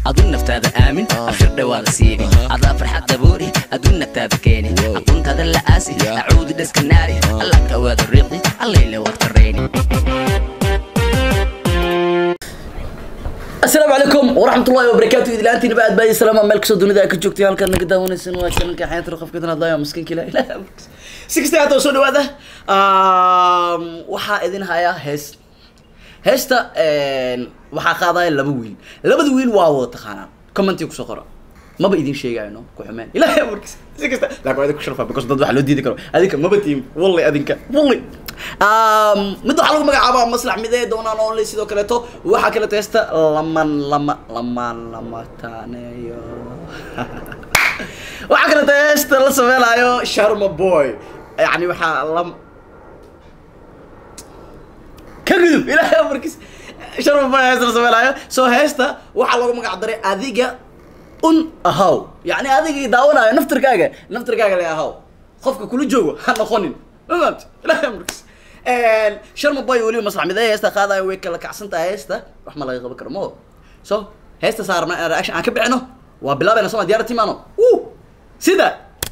adun naftaada aamin akhir dhawaada siibi adaa farxad daboori adun naftaada keeni aqoontaada la aasi acuudi dhaska naari alla kawaada riiqdi allayle waad karayni asalaamu calaykum waraxmatullahi wabarakaatu idlaantiina ba aad baadi salaama meel kastoo dunida ay ka joogtay halkaad naga daawanaysan waa channelka xayaanta raqafka tan hadlaya miskiinka ilaah ilaah si kasta haata soo dhawaada waxaa idin hayaa hees heesta waxaa qaadaya laba wiil labada wiil waa wada taqaanaan commentii kusoo qora maba idin sheegayno ku xumeen ilaahay amarkiis si kasta laakiin waa idin ku sharfa because dad waxa loo diidi karo adinka maba tiim walli adinka walli mid waxaa lagu magacaabaa maslax midee doonaan only sidoo kaleeto waxaa kaleeto heesta laman lama lamaan lama taaneeyo waxaa kaleeto heesta la sameynaayo sharma boy yani waxaa lam ka gudub ilaahay amarkiis sharma boy heesta la sameynaayo so heesta waxaa loogu magac daray adiga un ahaw yani adigii daawanayo naftirkaaga naftirkaaga le ahaw qofka kula joogo ha noqonin ma fahamti ilaahay amarkiis sharma boy weliba maslax midee heesta qaadayo way kala kacsan tahay heesta wax ma laga qaban karo mo so heesta saarna reaction aan ka bixino waa bilaabayna soma diyaarati maano wuu sida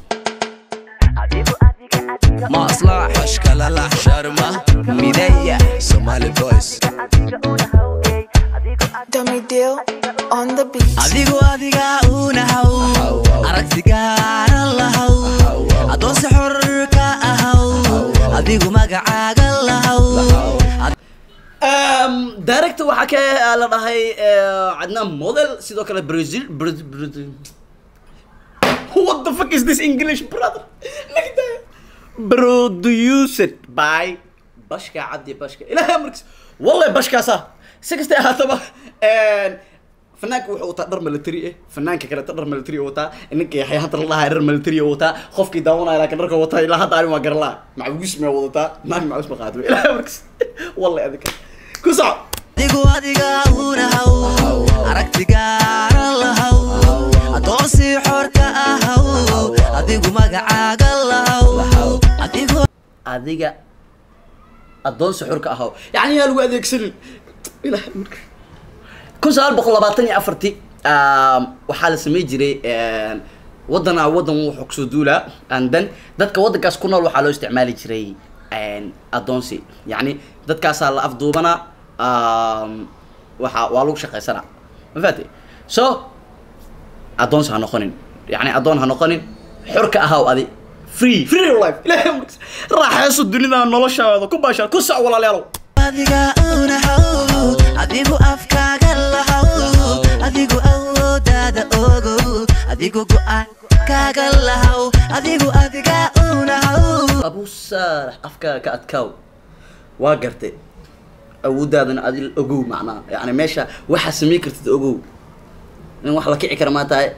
maslax Ashkalala Sharma mideya Somali Boys Dummy deal on the beat. adigu adiga unahaw aragtigaana lahaw adoonse xorka ahaw adigu magacaaga lahaw director waxaa ka la dhahay cadnaan model sidoo kale brazil Bra- Bra- what the fuck is this english brother Nagda. produced by bashka cabdi bashka ilahay amarkiis wallahi bashkaasa si kastay ahaataba fanaanka wuxuu wataa dhar military eh fanaanka kale dhar military wataa ninka yaxya hadda la dhahay dhar military wataa qofkii daawanaya laakiin dharka wataa ilaa hadda ani waa garlaa macbuus ma wadataa naag macbuus ma qaadwe ilahay amarkiis wallahi adinka ku soco adigu adiga unahaw aragtigaana lahaw adoonsi xorka ahaw adigu magacaaga lahaw adigu adiga addoonsi xurka ahaw yani yaa lagu adeegsanin ilahay marka kun sagaal boqol labaatan iyo afarti waxaa la samey jiray wadana wadan wuxuu kusoo duulaa and then dadka wadankaas ku nool waxaa loo isticmaali jiray addoonsi yani dadkaasaa la afduubanaa waxa waa lagu shaqaysanaa ma fahatay so addoonsi ha noqonin yani addoon ha noqonin xurka ahaw adi free free life ilahay amarkiis raaxayso dunida noloshaada ku baashaan ku soc walaalayaalow adiga unahaw adigu afkaaga lahaw adigu awoodaada ogow adigu go-aan kaaga lahaw adigu adiga unahaw abu saalax afkaaga ka adkaaw waa gartay awoodaadana adi ogow macnaha yani meesha waxaa samayn kartid ogow in wax la kici kara maa tahay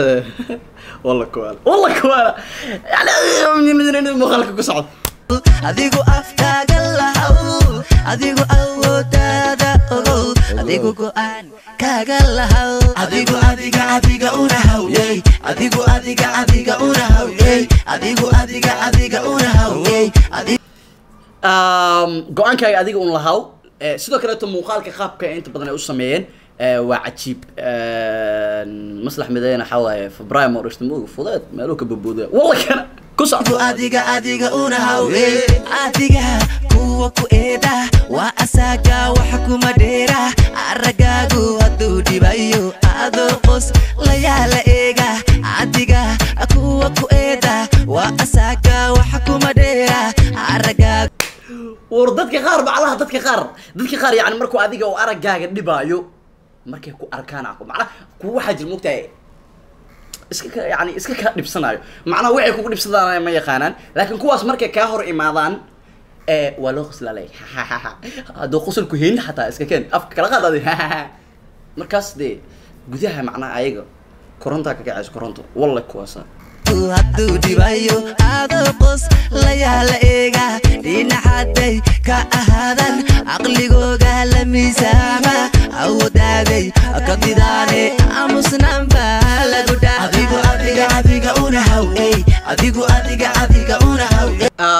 walla kuwaala walla kuwaala yani muuqaalka ku socda adigu afkaaga lahaw adigu awoodaada ogow adigu go-aan kaaga lahaw Adigu adiga adiga unahaw yey Adigu adiga adiga unahaw yey Adigu adiga adiga unahaw yey Adigu go-aankaaga adiga un lahaw Eh, sidoo kaleeto muuqaalka qaabka inta badan ay u sameeyeen eh, waa cajiib maslax mideyna waxaa waaye febraayo ma dhashta ma oga fudeed meeluu ka babooda walla kana ku socdo adiga adiga unahaw yey adiga kuwa ku eeda waa asaaga waxa kuma dheera aragaagu hadduu dhibayo adoo qos layaala eega adiga kuwa ku eeda waa asaaga waxa kuma dheera aragaagu war dadka qaar macnaha dadka qaar dadka qaar yani markuu adiga uu araggaaga dhibaayo markay ku arkaan ako macnaha kuwa waxaa jira mogtahay iska ka yani iska kaa dhibsanayo macnaha waxay kugu dhibsadaan ma yaqaanaan laakiin kuwaas markay kaa hor imaadaan ee waa loo qoslaalay hadduu qosolku heynin xataa iska keen afka kala qaad adi markaas dee gudaha macnaha ayaga korontaa ka kacayso koronto walla kuwaasa hadduu dhibayo adoo qos layaala eega dhinaxaday ka ahaadan caqligooga la miisaama awoodaaday ka didaane aamusnaanba lagu Adigu adiga adiga unahaw yey Adigu adiga adiga unahaw yey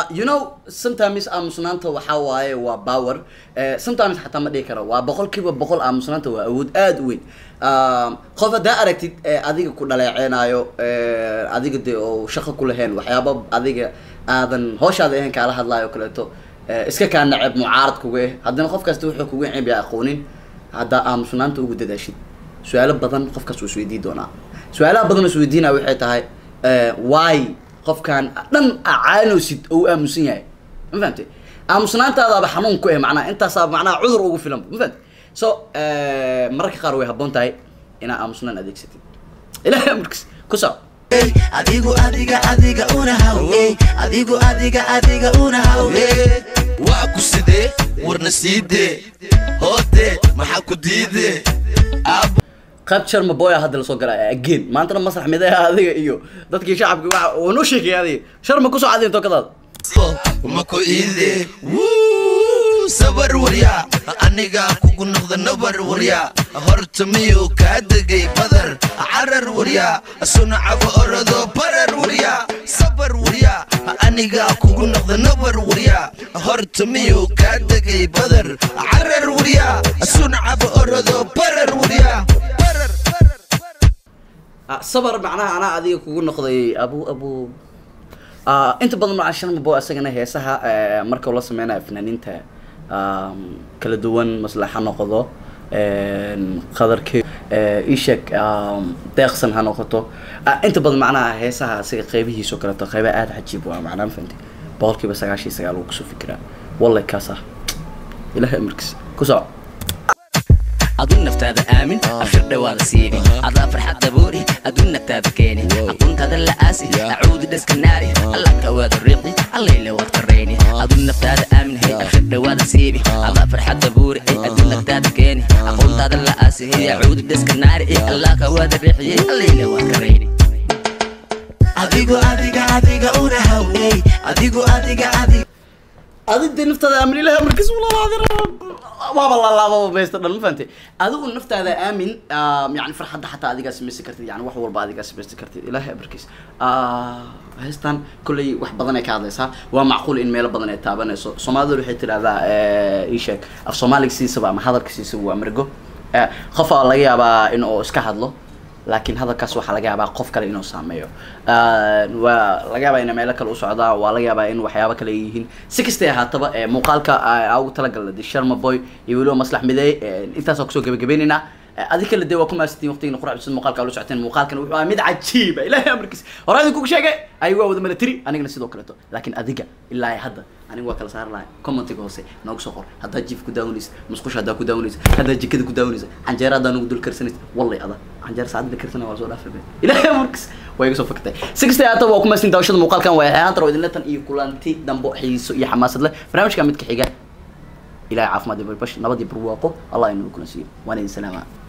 Uh, you know sometimes aamusnaanta waxaa waaye waa power uh, sometimes xataa ma dhihi karo waa boqolkiiba boqol aamusnaanta waa awood aada u weyn um, qof haddaa aragtid eh, adiga ku dhaleeceenaayo eh, adiga de oo shaqo ku lahayn waxyaaba adiga aadan hooshaada ahayn kaala hadlaayo o kaleeto eh, iska kaa naceb mucaarad kuga eh haddana qof kasta wuxuu kuga ceeb yaa aqoonin haddaa aamusnaanta ugu dadaashid su-aalo badan qofkaas wuu isweydiin doonaa su-aalaha badan oo isweydiinaya waxay tahay eh, why qofkan dhan acaanoosid oo u aamusan yahay ma fahamte aamusnaantaadaaba xanuun ku eh macnaha intaasaa macnaha cudur ugu filan ma fahamte so eh, mararka qaar way habboon tahay inaa aamusnaan adeegsatid ilahay amarkiis ku soco Hey, adigu adiga adiga una haw hey, adigu adiga adiga una haw hey. waa ku sidee warna siidee hoodee maxaa ku diidee aab qayb sharma boya hadda lasoo galaya again maantana masrax midaha adiga iyo dadkii shacabka waxa uu noo sheegay adiga sharma kusoo cadeen tokadaada mako iidee Wuu, sabar waryaa anigaa kugu noqda nabar waryaa horta miyuu kaa degay badar carar waryaa sunacaba orodo barar waryaa sabar waryaa anigaa kugu noqda nabar waryaa horta miyuu kaa degay badar carar waryaa sunacaba orodo barar waryaa barar Ah, sabar macnaha anaa adiga kugu noqday abu abu Ah, inta badan macaa sharma boy asagana heesaha eh, marka uu la sameynayo fanaaniinta um, kala duwan maslaxa noqdo qadarke ishek deeqsan ha noqoto Ah, inta badan macnaha heesaha asiga qeybihiisa oo kaleeto qeybaha aada cajiib waa macnaa ma fahanti boqolkiiba sagaashan iyo sagaal wuu kusoo fikiraa wallahi kaas ah ilahay amarkiisa ku soco adun naftaada aamin abshir dhawaada siini adaa farxadda boori adun naftaada keeni aqoontaada la aasi acuudi dhaska naari alla kawaada riiqi allayla waad karayni adun naftaada aamin hey abshir dhawaada siibi adaa farxadda boori ay adun naftaada keeni aqoontaada la aasi hey acuudi dhaska naari ay alla kawaada riiqi allayla waad karayni adigu adiga adiga una haw hey, adigu adiga adiga adig dee naftaada aamin ilahay amarkiis waaba lalaababa maysta dhan ma fahantay adigu naftaada aamin ah, yani farxadda xataa adigaa samaysan kartid yani wax walba adigaa samaysan kartid ilahay amarkiis heestan kolley wax badan ay ka hadlaysaa waa macquul in meelo badan ay taabanayso soomaalida waxay tidhahdaa ii sheeg af soomaaliga siisaba ama hadalka siisaba waa margo Eh, qof aa laga yaabaa in uu iska hadlo laakiin hadalkaas waxaa laga yaabaa qof kale inuu saameeyo Ah, waa laga yaabaa inay meelo kale u socdaa waa laga yaabaa in waxyaabo kale ay yihiin si kastay ahaataba eh, muuqaalka aa ugu talagalna de sharma boy iyo weliba maslax midey intaasoo kusoo gebagabeynayna adi kale dee waa ku maasantiin waqtigiina quracbisad muuqaalka ula socoteen muuqaalkan wuxuu ahaa mid cajiiba ilaahay amarkiis hore idin kugu sheegay ayagu waa wada milatary anigana sidoo kaleeto laakiin adiga ilaa hadda aniga waa kala saari lahay commentiga hoose noogu soo qor haddaad jiif ku daawanaysa musqusha haddaa ku daawanaysa haddaad jikada ku daawanaysa canjeera haddaa nugu dul karsanaysa wallay ada canjeera saacad la karsana waa soo dhaafay be ilaahay amarkiis waa iga soo fakatay si kastay ahaataba waa ku maasantiin daawashada muuqaalkan waa hayaantar oo idinla tan iyo kulanti dambo xiiso iyo xamaasad leh barnaamijka midka xiga ilahay caafimaad iyo barbash nabad iyo barwaaqo allah inuu kuna siiyo waan idin salaamaa